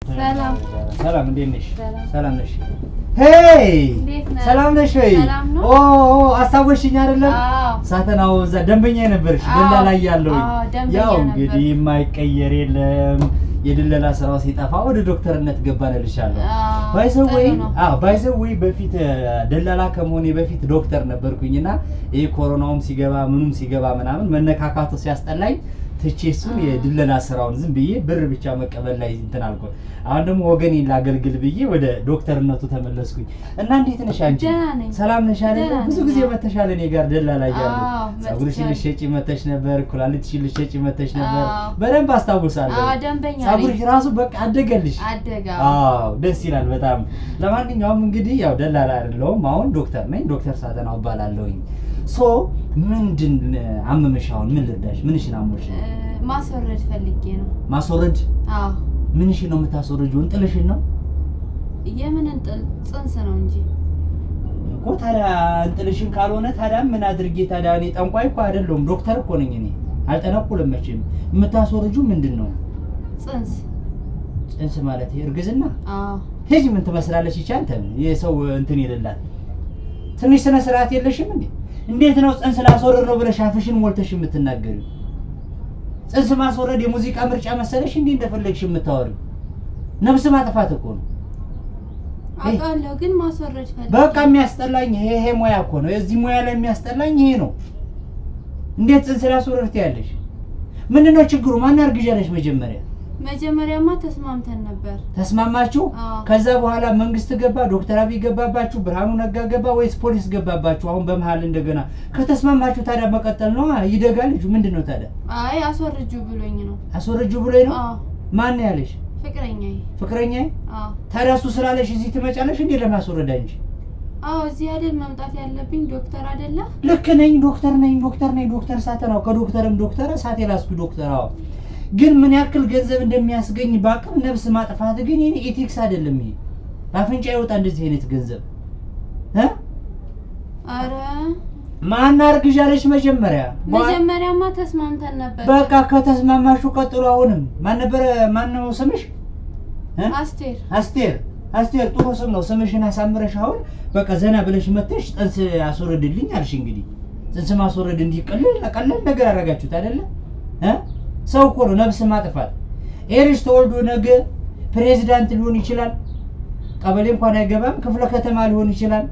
ሰላም ሰላም፣ እንዴት ነሽ? ሰላም። ሰላም ነሽ? ሄይ እንዴት ነህ? ሰላም ነሽ ወይ? ሰላም ነው? ኦ ኦ፣ አስታወስሽኝ አይደለም? አዎ ሳተናው እዛ ደንበኛ ነበርሽ አዎ። ደላ ላይ ያለውኝ። አዎ፣ ደንበኛ ያው ነበር። እንግዲህ የማይቀየር የለም። የድለላ ስራው ሲጠፋ ወደ ዶክተርነት ገባንልሻለሁ። አዎ፣ ባይዘወይ ጥሩ ነው። አዎ ባይዘወይ በፊት እ፣ ደላላ ከመሆኔ በፊት ዶክተር ነበርኩኝና ይሄ ኮሮናውም ሲገባ ምኑም ሲገባ ምናምን መነካካቱ ሲያስጠላኝ ትቼ እሱን የድለላ ስራውን ዝም ብዬ ብር ብቻ መቀበል ላይ እንትን አልኩ። አሁን ደግሞ ወገኔን ላገልግል ብዬ ወደ ዶክተርነቱ ተመለስኩኝ እና እንዴት ነሽ አንቺ? ደህና ነኝ። ሰላም ነሽ አይደል? ደህና ብዙ ነኝ፣ ጊዜ አዎ። መተሻል እኔ ጋር ደላላ እያለሁ አዎ፣ ፀጉርሽን መጥቻለሁ። ልትሸጪ መተሽ ነበር፣ ኩላሊትሽን ልትሸጪ መተሽ ነበር። አዎ። በደንብ አስታውሳለሁ። አዎ፣ ደንበኛ ነኝ። ፀጉርሽ ራሱ በቃ አደገልሽ። አደጋ አዎ ደስ ይላል በጣም። ለማንኛውም እንግዲህ ያው ደላላ አይደለሁም አሁን ዶክተር ነኝ። ዶክተር ሳተናው እባላለሁኝ። ሶ ምንድን አመመሽ? አሁን ምን ልርዳሽ? ምንሽን አሞሽ? እ፣ ማስወረድ ፈልጌ ነው። ማስወረድ? አዎ ምንሽን ነው የምታስወረጂው? እንጥልሽን ነው የምን እንጥል ጽንስ ነው እንጂ እኮ። ታዲያ እንጥልሽን ካልሆነ ታዲያ ምን አድርጌ ታዲያ? እኔ ጠንቋይ እኮ አይደለሁም ዶክተር እኮ ነኝ እኔ። አልጠነቁልም መቼም። የምታስወርጂው ምንድን ነው? ጽንስ። ጽንስ ማለት ይሄ እርግዝና? አዎ ሂጅ ምን ትመስላለች ይቺ አንተ የሰው እንትን የሌላት ትንሽ ስነ ስርዓት የለሽም እንዴ እንዴት ነው ጽንስ ላስወረድ ነው ብለሽ አፍሽን ሞልተሽ የምትናገሪው ጽንስ ማስወረድ የሙዚቃ ምርጫ መሰለሽ እንዴ እንደፈለግሽ የምታወሪው ነፍስ ማጥፋት እኮ ነው አውቃለሁ፣ ግን ማስወረድ ፈልጌ በቃ የሚያስጠላኝ ይሄ ይሄ ሙያ እኮ ነው የዚህ ሙያ ላይ የሚያስጠላኝ ይሄ ነው እንዴት ጽንስ ላስወረድ ትያለሽ ምንድነው ችግሩ ማን አርግዣለሽ መጀመሪያ መጀመሪያማ ተስማምተን ነበር። ተስማማችሁ አዎ። ከዛ በኋላ መንግስት ገባ፣ ዶክተር አብይ ገባባችሁ፣ ብርሃኑ ነጋ ገባ ወይስ ፖሊስ ገባባችሁ? አሁን በመሀል እንደገና ከተስማማችሁ ታዲያ መቀጠል ነው። ይደጋ ልጁ ምንድን ነው ታዲያ? አይ አስወርጁ ብሎኝ ነው። አስወረጁ ብሎኝ ነው። አዎ ማን ነው ያለሽ? ፍቅረኛዬ። ፍቅረኛ? አዎ ታዲያ እሱ ስላለሽ እዚህ ትመጫለሽ እንዴ ለማስወረድ አንቺ? አዎ እዚህ አይደል መምጣት ያለብኝ ዶክተር አይደለ? ልክ ነኝ፣ ዶክተር ነኝ፣ ዶክተር ነኝ፣ ዶክተር ሳተናው ከዶክተርም ዶክተር ሳቴ ላስኩ ዶክተር። አዎ ግን ምን ያክል ገንዘብ እንደሚያስገኝ በአቅም ነፍስ ማጥፋት ግን ይሄ ኢቲክስ አይደለም። ይሄ በአፍንጫ ይወጣ እንደዚህ አይነት ገንዘብ እ አረ ማን አርግዣለሽ መጀመሪያ? መጀመሪያማ ተስማምተን ነበር። በቃ ከተስማማችሁ ቀጥሎ። አሁንም ማን ነበረ? ማን ነው ስምሽ? እ? አስቴር አስቴር። አስቴር ጥሩ ስም ነው። ስምሽን አሳምረሽ አሁን በቃ ዘና ብለሽ መተሽ ጽንስ አስወረድልኝ አልሽ። እንግዲህ ጽንስ ማስወረድ እንዲህ ቀለል ቀለል ነገር አደረጋችሁት አይደለ? እ? ሰው እኮ ነው ነፍስ ማጥፋት። ይሄ ልጅ ተወልዶ ነገ ፕሬዚዳንት ሊሆን ይችላል። ቀበሌ እንኳን አይገባም። ክፍለ ከተማ ሊሆን ይችላል።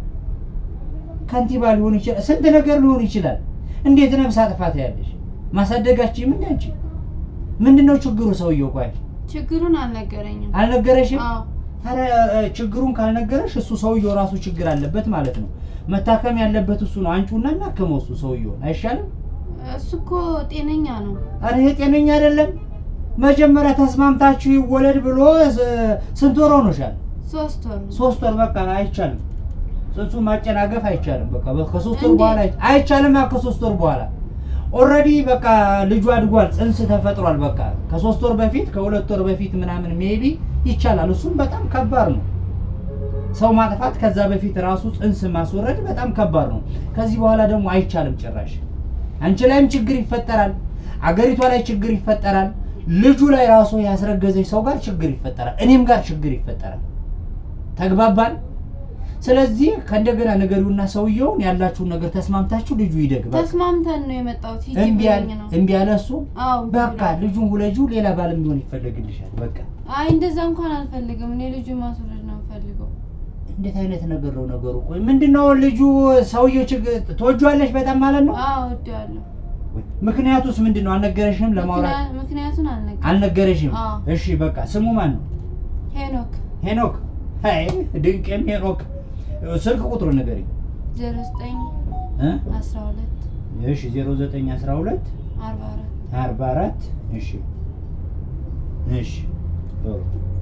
ከንቲባ ሊሆን ይችላል። ስንት ነገር ሊሆን ይችላል። እንዴት ነፍስ አጥፋት ያለሽ ማሳደጋችም እንደ አንቺ ምንድን ነው ችግሩ? ሰውየው ቆይ ችግሩን አልነገረኝም። አልነገረሽም? አዎ ታዲያ እ፣ ችግሩን ካልነገረሽ እሱ ሰውየው ራሱ ችግር አለበት ማለት ነው። መታከም ያለበት እሱ ነው። አንቺውና እናከመው እሱ ሰውየውን አይሻልም? እሱ እኮ ጤነኛ ነው። አረ ይሄ ጤነኛ አይደለም። መጀመሪያ ተስማምታችሁ ይወለድ ብሎ ስ- ስንት ወር ሆኖሻል? ሶስት ወር ነው። ሶስት ወር በቃ አይቻልም። ጽንሱ ማጨናገፍ አይቻልም። በቃ በ- ከሶስት ወር እንዴት? በኋላ አይ- አይቻልም። ያ ከሶስት ወር በኋላ ኦልሬዲ በቃ ልጁ አድጓል፣ ጽንስ ተፈጥሯል። በቃ ከሶስት ወር በፊት ከሁለት ወር በፊት ምናምን ሜቢ ይቻላል። እሱም በጣም ከባድ ነው። ሰው ማጥፋት ከዛ በፊት ራሱ ጽንስ ማስወረድ በጣም ከባድ ነው። ከዚህ በኋላ ደግሞ አይቻልም ጭራሽ። አንቺ ላይም ችግር ይፈጠራል፣ አገሪቷ ላይ ችግር ይፈጠራል፣ ልጁ ላይ ራሱ ያስረገዘች ሰው ጋር ችግር ይፈጠራል፣ እኔም ጋር ችግር ይፈጠራል። ተግባባን? ስለዚህ ከእንደገና ነገሩና ሰውየውን ያላችሁን ነገር ተስማምታችሁ ልጁ ይደግ። በቃ ተስማምተን ነው የመጣሁት። ሂጂ እምቢ ያለ ብሎኝ ነው። እምቢ ያለ እሱ አዎ በቃ ብሎኝ። ልጁን ሁለጁ ሌላ ባልም ቢሆን ይፈለግልሻል። በቃ አይ እንደዛ እንኳን አልፈልግም። እኔ ልጁ ማስወረድ ነው የምፈልገው። እንዴት አይነት ነገር ነው ነገሩ? ቆይ ምንድነው ልጁ ሰውየው ችግር ትወጂዋለሽ በጣም ማለት ነው? አዎ እወደዋለሁ። ምክንያቱስ ምንድን ነው? አልነገረሽም? ለማውራት ምክንያ- ምክንያቱን አልነገረኝም። አልነገረሽም? አዎ። እሺ በቃ ስሙ ማን ነው? ሄኖክ ሄኖክ። አይ ድንቅም ሄኖክ። ስልክ ቁጥሩ ንገሪኝ ዜሮ ዘጠኝ እ? አስራ ሁለት እሺ 0912 አርባ አራት አርባ አራት እሺ እሺ ጥሩ።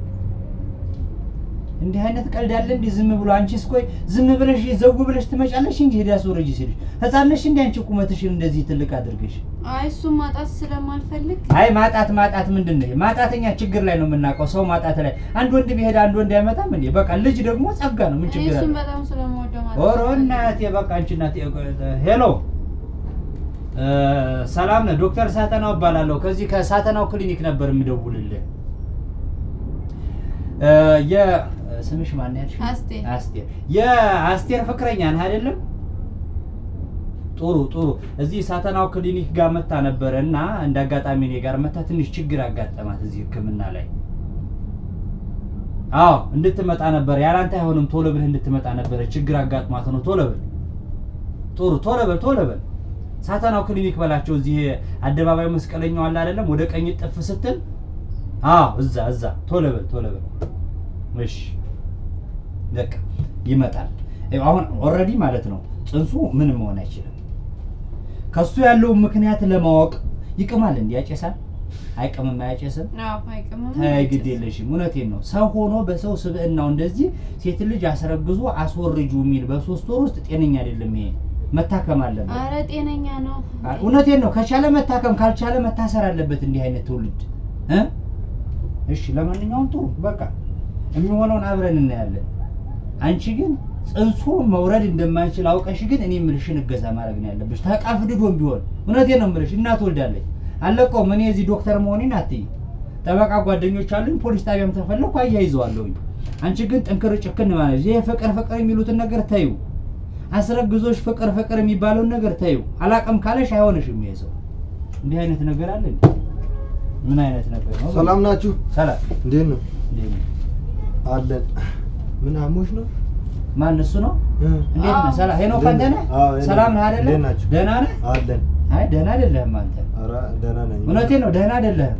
እንዲህ አይነት ቀልድ አለ እንዲህ ዝም ብሎ አንቺስ ቆይ ዝም ብለሽ ዘጉ ብለሽ ትመጫለሽ እንጂ ሄዳ አስወረጂ ሲልሽ ህፃን ነሽ እንዲ አንቺ ቁመትሽን እንደዚህ ትልቅ አድርገሽ አይ እሱን ማጣት ስለማልፈልግ አይ ማጣት ማጣት ምንድን ነው ማጣተኛ ችግር ላይ ነው የምናውቀው ሰው ማጣት ላይ አንድ ወንድ ቢሄድ አንድ ወንድ አይመጣም እንዴ በቃ ልጅ ደግሞ ጸጋ ነው ምን እኔ ችግር አለ እሱን በጣም ስለምወደው ማለት ኦሮ እናቴ በቃ አንቺ እናቴ ሄሎ እ፣ ሰላም ነህ ዶክተር ሳተናው እባላለሁ ከዚህ ከሳተናው ክሊኒክ ነበር የሚደውልልህ እ፣ የ- ስምሽ ማን ያልሽ? አስቴር። አስቴር የአስቴር ፍቅረኛ ነህ አይደለም? ጥሩ ጥሩ። እዚህ ሳተናው ክሊኒክ ጋር መታ ነበረ እና እንደ አጋጣሚ እኔ ጋር መታ ትንሽ ችግር አጋጠማት እዚህ ሕክምና ላይ። አዎ እንድትመጣ ነበር። ያላንተ አይሆንም፣ ቶሎ ብለህ እንድትመጣ ነበረ። ችግር አጋጥሟት ነው። ቶሎ በል። ጥሩ ቶሎ በል፣ ቶሎ በል። ሳተናው ክሊኒክ በላቸው። እዚህ አደባባዩ መስቀለኛው አለ አይደለም? ወደ ቀኝ ጥፍ ስትል፣ አዎ እዛ እዛ። ቶሎ በል፣ ቶሎ በል። እሺ በቃ ይመጣል። ይኸው አሁን ኦልሬዲ ማለት ነው ጽንሱ ምንም መሆን አይችልም። ከሱ ያለውን ምክንያት ለማወቅ ይቅማል። እንዲ ያጨሳል? አይቅምም? አያጨስም? አዎ አይቅምም። ተይ ግድ የለሽም። እውነቴን ነው። ሰው ሆኖ በሰው ስብዕናው እንደዚህ ሴት ልጅ አስረግዞ አስወርጁ የሚል በሶስት ወር ውስጥ ጤነኛ አይደለም። ይሄ መታከም አለበት። አረ ጤነኛ ነው። እውነቴን ነው። ከቻለ መታከም ካልቻለ መታሰር አለበት እንዲህ አይነት ትውልድ እ እሺ ለማንኛውም ጥሩ በቃ የሚሆነውን አብረን እናያለን። አንቺ ግን ጽንሱ መውረድ እንደማይችል አውቀሽ ግን እኔ የምልሽን እገዛ ማድረግ ነው ያለብሽ። ተቃፍድዶም ቢሆን እውነቴን ነው የምልሽ። እናት ወልዳለች አለቀውም። እኔ እዚህ ዶክተር መሆኔን አትይ። ጠበቃ ጓደኞች አሉኝ። ፖሊስ ጣቢያም ተፈለኩ አያይዘዋለሁኝ። አንቺ ግን ጥንክር ጭክን ማለት ይሄ ፍቅር ፍቅር የሚሉትን ነገር ተዩ። አስረግዞሽ ፍቅር ፍቅር የሚባለውን ነገር ተዩ። አላቅም ካለሽ አይሆንሽም። ይሄ ሰው እንዲህ አይነት ነገር አለ እንዴ? ምን አይነት ነገር ነው? ሰላም ናችሁ? ሰላም እንዴት ነው? እንዴት ነው? አለን። ምን አሞሽ ነው? ማን እሱ ነው? እ? እንዴት ነህ? ሰላም ሄኖክ እንዴት አንተ ነህ? ነህ? አዎ፣ እኔ ሰላም ነኝ። ነህ አይደለ? እንዴት ናችሁ? ደህና ነህ? አለን። አይ ደህና አይደለህም አንተ። ኧረ ደህና ነኝ። እውነቴን ነው ደህና አይደለህም።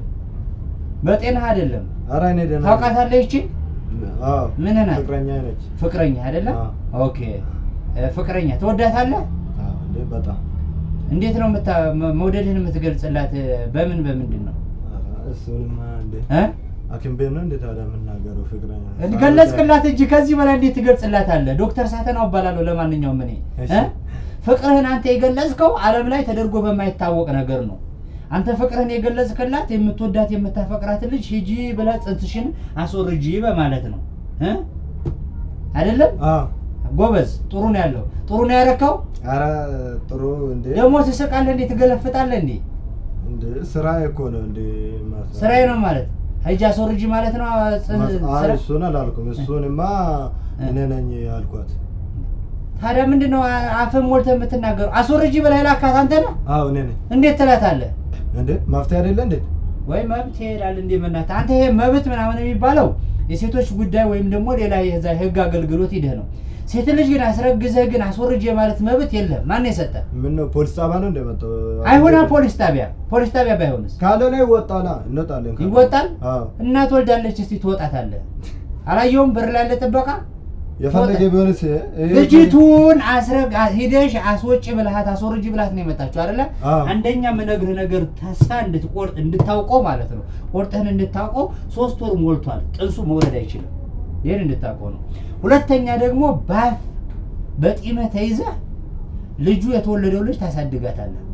በጤናህ አይደለም። ኧረ እኔ ደህና ነኝ። ታውቃታለህ ይቺ አዎ። ምን ናት? ፍቅረኛ ነች። ፍቅረኛ አይደለም? አዎ። ኦኬ እ፣ ፍቅረኛ ትወዳታለህ? አዎ፣ እንዴ በጣም እንዴት ነው የምታ መ- መውደድህን የምትገልጽላት? በምን በምንድን ነው ኧረ እሱንማ እንዴ እ? ሐኪም ቤት ነው እንዴ ታዲያ የምናገረው? ፍቅረኛ ገለጽክላት እንጂ ከዚህ በላይ እንዴት ትገልጽላታለህ? ዶክተር ሳተናው እባላለሁ። ለማንኛውም እኔ እሺ። እ? ፍቅርህን አንተ የገለጽከው ዓለም ላይ ተደርጎ በማይታወቅ ነገር ነው። አንተ ፍቅርህን የገለጽክላት የምትወዳት የምታፈቅራት ልጅ ሂጂ ብለህ ጽንስሽን አስወርጂ በማለት ነው እ? አይደለም? አዎ። ጎበዝ፣ ጥሩ ነው ያለው። ጥሩ ነው ያረከው። ኧረ ጥሩ እንዴ ደግሞ ትስቃለህ እንዴ? ትገለፍጣለህ እንዴ? እንዴ ስራ እኮ ነው እንዴ ማስ- ስራዬ ነው ማለት ሂጂ አስወርጂ ማለት ነው። ጽን- ማስ- አይ ስራ- እሱን አላልኩም። እሱንማ እ። እኔ ነኝ ያልኳት። ታዲያ ምንድን ነው አፍህን ሞልተህ የምትናገረው? አስወርጂ ብለህ ላካት አንተ ነህ። አዎ እኔ ነኝ። እንዴት ትላታለህ? እንዴ መፍትሄ አይደለ እንዴ? ወይ መብት ይሄዳል እንዴ? በእናትህ አንተ ይሄ መብት ምናምን የሚባለው የሴቶች ጉዳይ ወይም ደግሞ ሌላ የዛ የህግ አገልግሎት ሂደህ ነው። ሴት ልጅ ግን አስረግዘህ ግን አስወርጅ የማለት መብት የለም። ማን የሰጠ? ምን ነው ፖሊስ ጣቢያ ነው እንደመጣው? አይሆና ፖሊስ ጣቢያ ፖሊስ ጣቢያ ባይሆንስ ካለ ላይ ይወጣላ እንወጣለን። ካለ። ይወጣል? አዎ እናት ወልዳለች። እስቲ ትወጣታለህ። አላየውም? በር ላይ ያለ ጥበቃ የፈለገ ይወጣል። ቢሆንስ ይሄ ልጅቱን አስረግ ሂደሽ አስወጪ ብልሃት አስወርጅ ብልሃት ነው የመጣችው አይደለ? አዎ። አንደኛ የምነግርህ ነገር ተስፋ እንድትቆርጥ እንድታውቀው ማለት ነው። ቆርጠህን እንድታውቀው ሶስት ወር ሞልቷል። ጥንሱ መውለድ አይችልም። ይህን እንድታውቀው ነው። ሁለተኛ ደግሞ ባፍ በጢመህ ተይዘህ ልጁ የተወለደው ልጅ ታሳድጋታለህ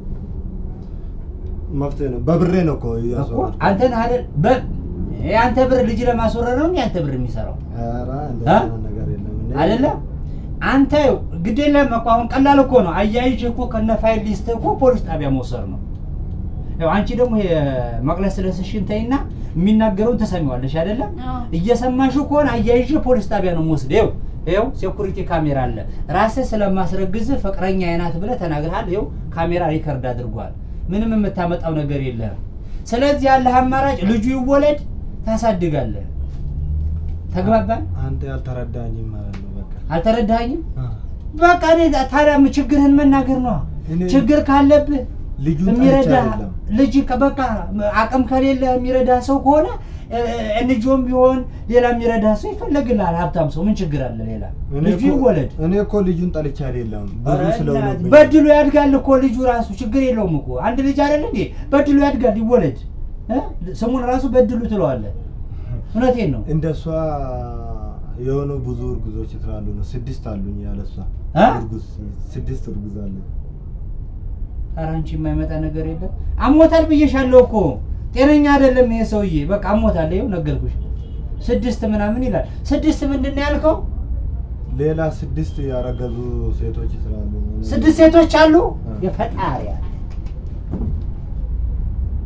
መፍትሄ ነው። በብሬ ነው እኮ እኮ እያስወረድኩ። አንተ ነህ አይደል? በ- የአንተ ብር ልጅ ለማስወረድ ነው እንዴ አንተ ብር የሚሰራው ኧረ እንደዛ አ? አይነት ነገር የለም። እኔ- አይደለ? አንተ ግድ የለህም እኮ አሁን ቀላል እኮ ነው። አያይዤ እኮ ከነ ፋይል ሊስት እኮ ፖሊስ ጣቢያ መውሰድ ነው። ያው አንቺ ደግሞ የመቅለስ ስለስሽን ተይና የሚናገረውን ተሰሚዋለሽ አይደለም? አዎ። እየሰማሽው ከሆነ አያይዤ ፖሊስ ጣቢያ ነው የምወስድ። ይኸው ይኸው ሴኩሪቲ ካሜራ አለ። ራስህ ስለማስረግዝ ፍቅረኛ አይናት ብለህ ተናግረሃል። ይኸው ካሜራ ሪከርድ አድርጓል። ምንም የምታመጣው ነገር የለህም። ስለዚህ ያለህ አማራጭ ልጁ ይወለድ፣ ታሳድጋለህ። ተግባባን? አንተ ያልተረዳኝም ማለት ነው። በቃ አልተረዳኸኝም? አ። በቃ እኔ ታዲያ ምን ችግርህን መናገር ነው። እኔ- ችግር ካለብህ ልጁን የሚረዳ ጠልቼ አይደለም። ልጅ ከ- በቃ አቅም ከሌለ የሚረዳ ሰው ከሆነ እንጆም ቢሆን ሌላ የሚረዳ ሰው ይፈለግልሃል። ሀብታም ሰው ምን ችግር አለ? ሌላ እኔ ልጁ እኮ- ይወለድ። እኔ እኮ ልጁን ጠልቼ አይደለም። ብዙ ኧረ ስለሆነብኝ እናትህ፣ በድሉ ያድጋል እኮ ልጁ ራሱ ችግር የለውም እኮ አንድ ልጅ አይደለ እንዴ? በድሉ ያድጋል፣ ይወለድ። እ? ስሙን ራሱ በድሉ ትለዋለህ። እውነቴን ነው። እንደሷ የሆኑ ብዙ እርጉዞች ስላሉ ነው። ስድስት አሉኝ ያለ እሷ እ? እርጉዝ ስድስት እርጉዝ አለኝ። ኧረ አንቺ የማይመጣ ነገር የለም። አሞታል ብዬሻለሁ እኮ ጤነኛ አይደለም ይሄ ሰውዬ። በቃ አሞታል። ይኸው ነገርኩሽ። ስድስት ምናምን ይላል። ስድስት ምንድን ነው ያልከው? ሌላ ስድስት ያረገዙ ሴቶች ስላሉ ስድስት ሴቶች አሉ። እ። የፈጣሪ ያለ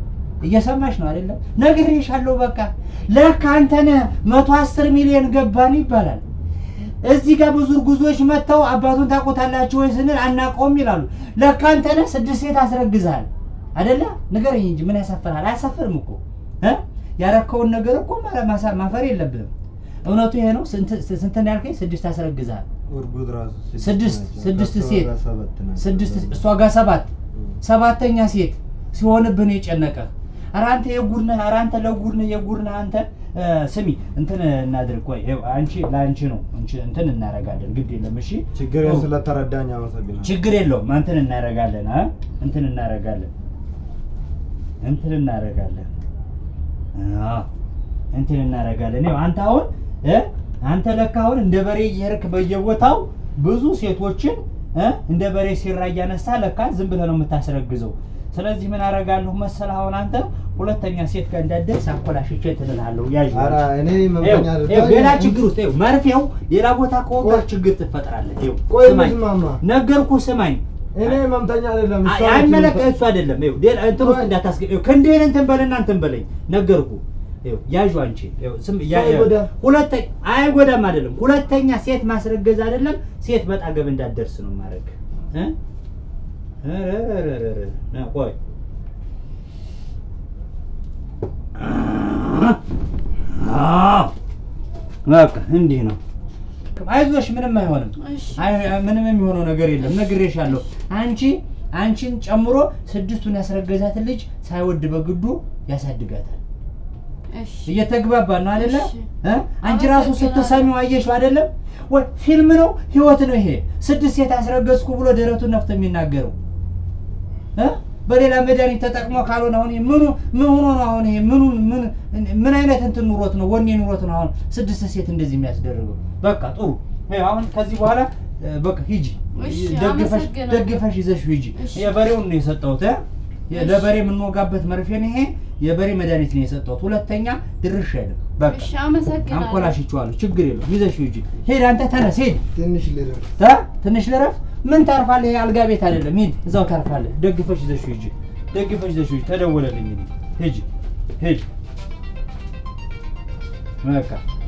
እየሰማሽ ነው አይደለም? ነግሬሻለሁ። በቃ ለካ አንተ ነህ መቶ አስር ሚሊዮን ገባን ይባላል። እዚህ ጋር ብዙ እርጉዞች መጥተው አባቱን ታውቁታላችሁ ወይ ስንል አናውቀውም ይላሉ። ለካ አንተ ነህ ስድስት ሴት አስረግዝሃል አይደለ? ንገረኝ እንጂ ምን ያሳፍርሃል? አያሳፍርም እኮ እ ያረከውን ነገር እኮ ማ- ማሳ- ማፈር የለብህም። እውነቱ ይሄ ነው። ስንት ስንት ነው ያልከኝ? ስድስት አስረግዝሃል። እርጉዝ ራሱ ስድስት ናቸው። ስድስት ከእሷ ሴት ጋር ሰባት ናቸው። ስድስት እሷ ጋር ሰባት ሰባተኛ ሴት ሲሆንብህ ነው የጨነቀህ። ኧረ አንተ የጉድ ነህ፣ ኧረ አንተ ለጉድ ነህ፣ የጉድ ነህ አንተ። እ፣ ስሚ እንትን እናድርግ። ቆይ ይኸው አንቺ ለአንቺ ነው እንቺ እንትን እናደርጋለን። ግድ የለም እሺ፣ ችግር ኦ፣ ስለተረዳኝ አመሰግናለሁ። ችግር የለውም። እንትን እናደርጋለን አ እንትን እናደርጋለን እንትን እናደርጋለን አዎ እንትን እናደርጋለን። ይኸው አንተ አሁን እ አንተ ለካ አሁን እንደ በሬ እየሄድክ በየቦታው ብዙ ሴቶችን እ እንደ በሬ ሲራ እያነሳ ለካ ዝም ብለህ ነው የምታስረግዘው። ስለዚህ ምን አደርጋለሁ መሰለህ አሁን አንተ ሁለተኛ ሴት ጋር እንዳትደርስ አኮላሽቼ እንትን እልሃለሁ። ያዥ ኧረ እኔ ይኸው፣ መመኛ ይኸው ሌላ ችግር ውስጥ ይኸው መርፌው ሌላ ቦታ ከወጋህ ቆይ። ችግር ትፈጥራለህ። ይኸው ቆይ ስማኝ፣ ልስማማ። ነገርኩህ፣ ስማኝ እኔ መምተኛ አይደለም እሷ ነች አይመለከት የምታ- እሱ አይደለም። ይኸው ሌላ እንትን ውስጥ እንዳታስገ ይኸው ክንድህን እንትን በልና እንትን በለኝ ነገርኩህ። ይኸው ያዡ አንቺ ይኸው ስም ያ ሰው አይጎዳም? ሁለተኛ አይጎዳም አይደለም። ሁለተኛ ሴት ማስረገዝ አይደለም ሴት በጣገብ እንዳትደርስ ነው ማድረግ እ ኧረ ና ቆይ አዎ በቃ እንዲህ ነው። አይዞሽ ምንም አይሆንም። እሺ አይ ምንም የሚሆነው ነገር የለም። ነግሬሻለሁ። አንቺ አንቺን ጨምሮ ስድስቱን ያስረገዛትን ልጅ ሳይወድ በግዱ ያሳድጋታል። እሺ እየተግባባ ነው አይደለ? እሺ። እ? አንቺ ራሱ አመሰግናለሁ። ስትሰሚው አየሽው አይደለም? ወይ ፊልም ነው ህይወት ነው ይሄ። ስድስት ሴት አስረገዝኩ ብሎ ደረቱን ነፍቶ የሚናገረው እ? በሌላ መድኃኒት ተጠቅሞ ካልሆነ አሁን ይሄ ምኑ ምን ሆኖ ነው አሁን ይሄ ምኑ ምን ምን አይነት እንትን ኑሮት ነው ወኔ ኑሮት ነው አሁን ስድስት ሴት እንደዚህ የሚያስደርገው? በቃ ጥሩ ይኸው አሁን ከዚህ በኋላ እ፣ በቃ ሂጂ እሺ፣ ደግፈሽ አመሰግናለሁ። ደግፈሽ ይዘሽ ሂጂ። እሺ። የበሬውን ነው የሰጠሁት እ? እሺ። ለበሬ የምንወጋበት መርፌን ይሄ የበሬ መድኃኒት ነው የሰጠሁት። ሁለተኛ ድርሽ አይልም። በቃ እሺ አመሰግናለሁ። አንኮላሽቼዋለሁ። ችግር የለውም። ይዘሽ ሂጂ። ሂድ አንተ ተነስ፣ ሂድ ትንሽ ልረፍ። እ? ትንሽ ልረፍ። ምን ታርፋለህ? ይሄ አልጋ ቤት አይደለም። ሂድ እዛው ታርፋለህ። ደግፈሽ ይዘሽ ሂጂ። ደግፈሽ ይዘሽ ሂጂ። ተደወለልኝ። ሂጂ ሂጂ። በቃ